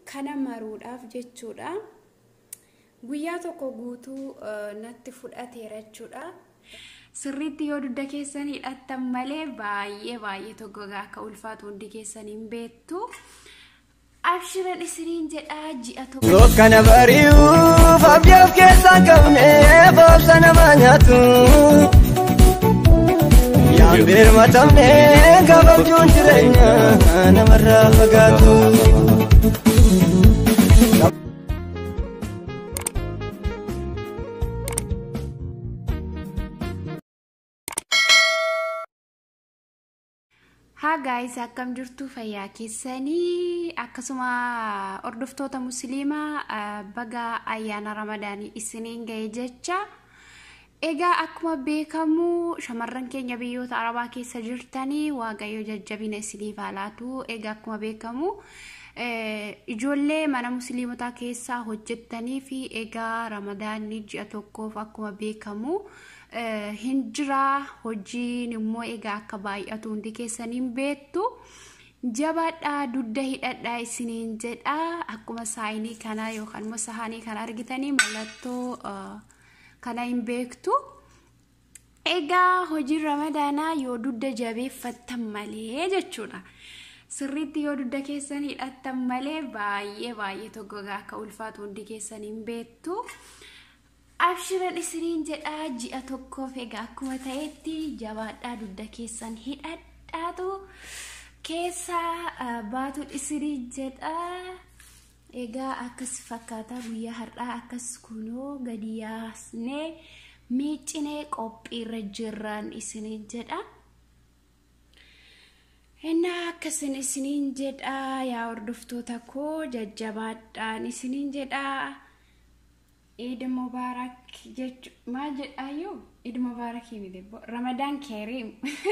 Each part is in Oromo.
kana maruudhaaf jechuudha. Guyyaa tokko guutuu natti fudhateera jechuudha. Sirriitti yoo dugda keessan hidhattan malee baay'ee baay'ee tokkogaa akka ulfaatu hundi keessan hin beektu. Abshiran isiniin jedhaa ji'a tokko. Yoo kana bari'uuf abdii of keessaa qabne boobsa nama nyaatu. Yaan birmatamne gabaabjuun jireenya namarraa fagaatu. Haa gaayis akkam jirtu fayyaa keessanii akkasuma hordoftoota musliimaa baga ayyaana ramadaanii isiniin ga'e jecha egaa akkuma beekamu shamarran keenya biyyoota arabaa keessa jirtanii waaqayyo jajjabina isiniif haa laatu egaa akkuma beekamu ijoollee mana musliimotaa keessaa hojjettanii fi egaa ramadaanni ji'a tokkoof akkuma beekamu. hin jira hojiin immoo egaa akka baay'atu hundi keessaniin beektu jabaadhaa dugda hidhadhaa isiniin jedha akkuma saayinii kana yookaan immoo sahaanii kana argitanii mallattoo kana hin beektu. Egaa hojiin ramadaanaa yoo dugda jabeeffattan malee jechuudha. Sirriitti yoo dugda keessan hidhattan malee baay'ee baay'ee tokkogaa akka ulfaatu hundi keessan hin beektu. Abshiran isiniin jedhaa ji'a tokkoof egaa akkuma ta'etti jabaadhaa dugda keessan hidhadhaatu keessaa baatuun isiniin jedhaa. Egaa akkas fakkaata guyyaa har'aa akkas kunoo gadi yaasnee miiccinee qophiirra jirran isiniin jedha. Innaa akkasin isiniin jedhaa yaa hordoftoota koo jajjabaadhaan isiniin jedhaa. Eid Mubarak jechu maal jedhaayyuu Eid Mubarak miti Ramadaan Keeriim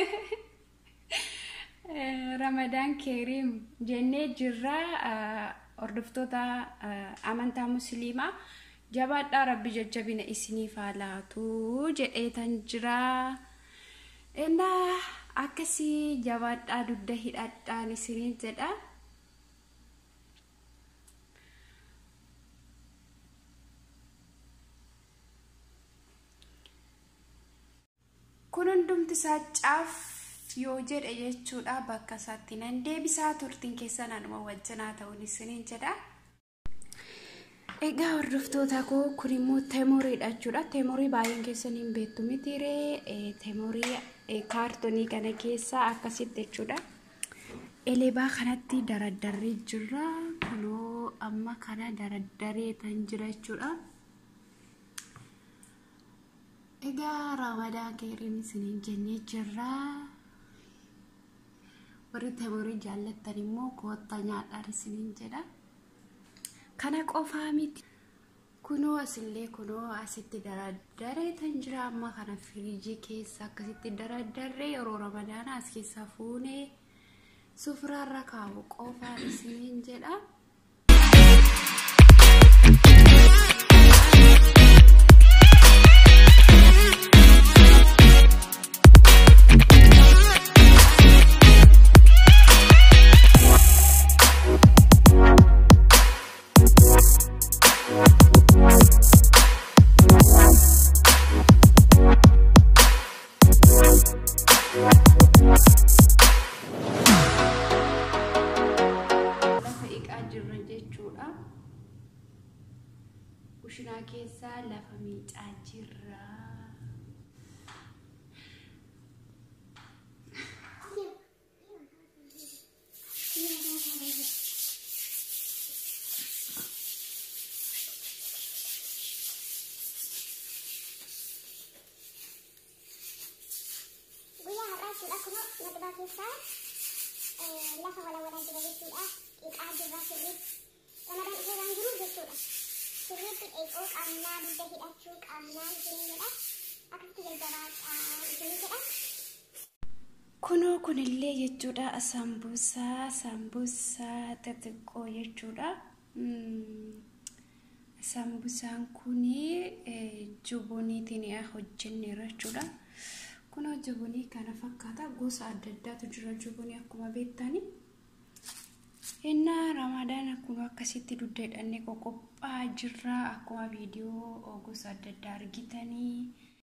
Ramadaan Keeriim jennee jirra hordoftoota amantaa musliimaa jabaadhaa rabbi jajjabina isiniif haa laatu jedheetan jira. Innaa akkasii jabaadhaa dugda hidhadhaan isiniin jedha. kun hundumti isaa caaf yoo jedhe jechuudha bakka isaatti nan deebisaa turtiin keessan anuma wajjinaa ta'uun isiniin jedha. Egaa hordoftoota koo kun immoo teemoriidha jechuudha. Teemorii baay'een keessan hin beektu mitiiree teemorii kaartonii kana keessaa akkasitti jechuudha. Elebaa kanatti daraddarree jirra. Kunoo amma kana daraddaree tan jira jechuudha. Egaa ramadaan keeriin isiniin jennee jirra. Warri teemorii jaallattan immoo kootta nyaadhaan isiniin jedha. Kana qofaa miti. Kunoo asillee kunoo asitti daraddaree tan jira amma kana firiijii keessa akkasitti daraddaree yeroo ramadaanaa as keessa fuunee sufuraarra kaa'u qofaan isiniin jedha. kushinaa keessaa lafa miicaa jirra. Guyyaa har'aa jechuudha kunoo nagdaa keessaa lafa walawalaa jira jechuudha. Qiqaa jirra sirriitti. Ramadaan ishee waan jiruuf jechuudha. sirriitti dheekoo qabnaa dugda hidhachuu qabnaa isin jedha akkasitti jajjabaadhaa isin jedha. Kunoo kunillee jechuudha sambuusaa sambuusaa xixiqqoo jechuudha. Sambusaan kuni jubuniitiin hojjenneera jechuudha. Kunoo jubunii kana fakkaata gosa adda addaatu jira jubunii akkuma beektani. Innaa ramadaan akkuma akkasitti dugda hidhannee qoqophaa jirra akkuma viidiyoo gosa adda addaa argitanii.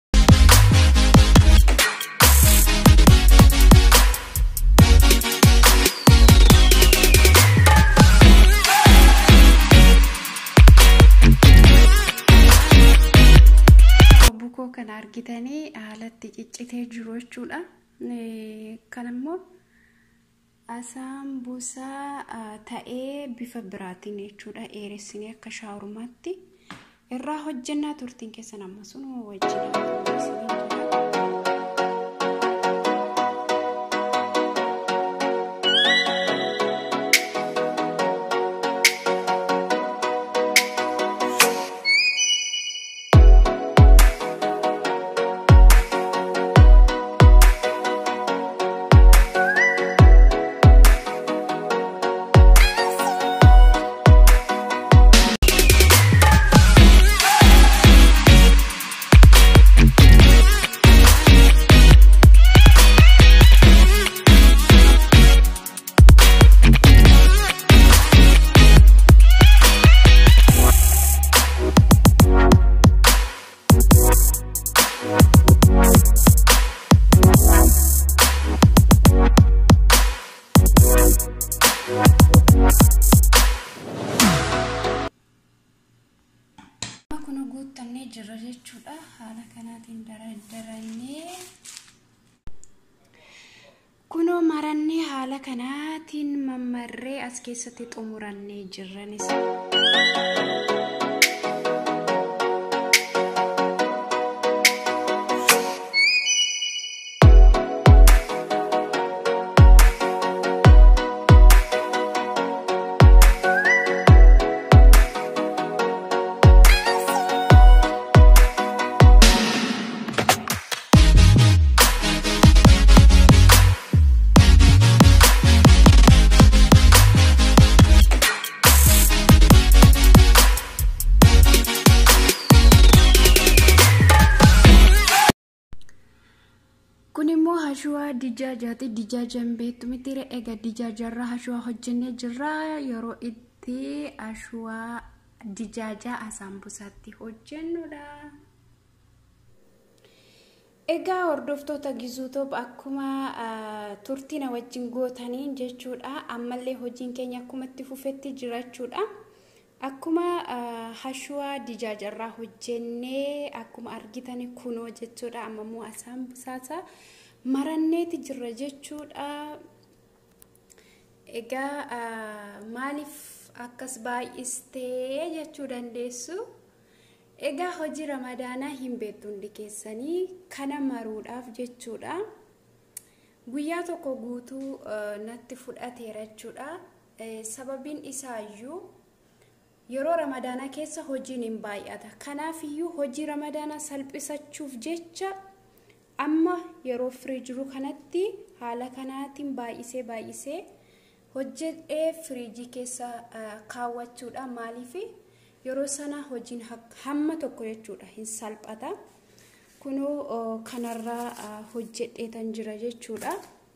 Bukoo kana argitanii haalatti ciccitee jiru jechuudha. Kan immoo asaan buusaa ta'ee bifa biraatiin jechuudha dheeressinee akka shaawurmaatti irraa hojjennaa turtiin keessan amma sun wajjin kun guuttannee jirra jechuudha haala kanaatiin dardarannee kunoo marannee haala kanaatiin mammarree as keessatti xumurannee jirranis. kun immoo hashuwaa dijaajaati dijaajan beektu mitiire egaa dijaajarraa hashuwaa hojjennee jirra yeroo itti hashuwaa dijaajaa asaambusaatti hojjennudha. Egaa hordoftoota gizuutoob akkuma turtii na wajjin gootaniin jechuudha ammallee hojiin keenya akkuma itti fufetti jirachuudha. Akkuma hashuwaa dijaajarraa hojjennee akkuma argitan kunoo jechuudha amma immoo asaan busaasa maranneeti jirra jechuudha. Egaa maaliif akkas baay'istee jechuu dandeessu? Egaa hojii ramadaanaa hin beektu hundi keessanii kana maruudhaaf jechuudha. Guyyaa tokko guutuu natti fudhateera jechuudha. Sababiin isaayyuu yeroo ramadaanaa keessa hojiin hin baay'ata. Kanaaf iyyuu hojii ramadaanaa salphisachuuf jecha amma yeroo firii jiru kanatti haala kanaatiin baay'isee baay'isee hojjedhee firiijii keessa kaawwachuudha. Maaliif yeroo sana hojiin hamma tokko jechuudha hin salphata. Kunoo kanarraa hojjedheetan jira jechuudha.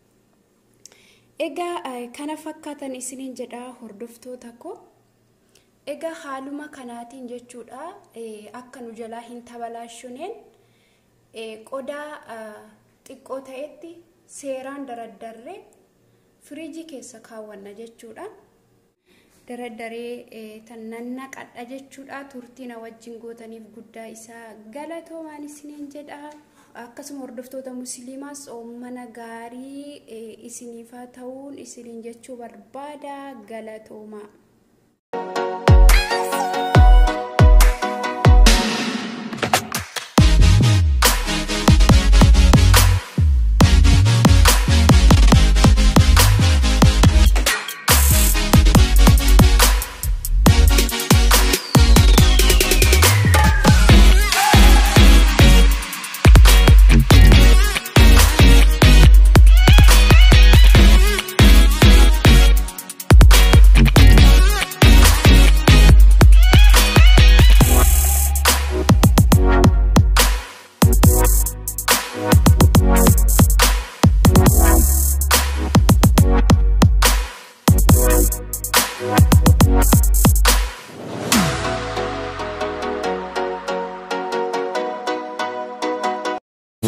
Egaa kana fakkaatan isiniin jedhaa hordoftoota koo. Egaa haaluma kanaatiin jechuudha akka nu jalaa hin tabalaashuneen qodaa xiqqoo ta'etti seeraan daraddarree firiijii keessa kaawwanna jechuudha. Daraddaree tan nannaqadha jechuudha turtii na wajjin gootaniif guddaa isaa galatoomaan isiniin jedha. Akkasuma hordoftoota musliimaas mana gaarii isiniifaa ta'uun isiniin jechuu barbaada galatoomaa.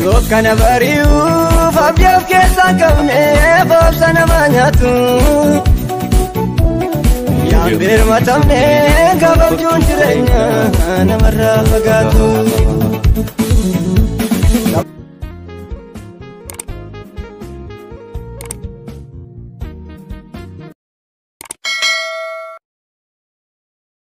Dukkana bari'uuf abdii of keessaa qabne boobsa nama nyaatu. Yaan birmatamne gabaabjuun jireenya namarraa fagaatu.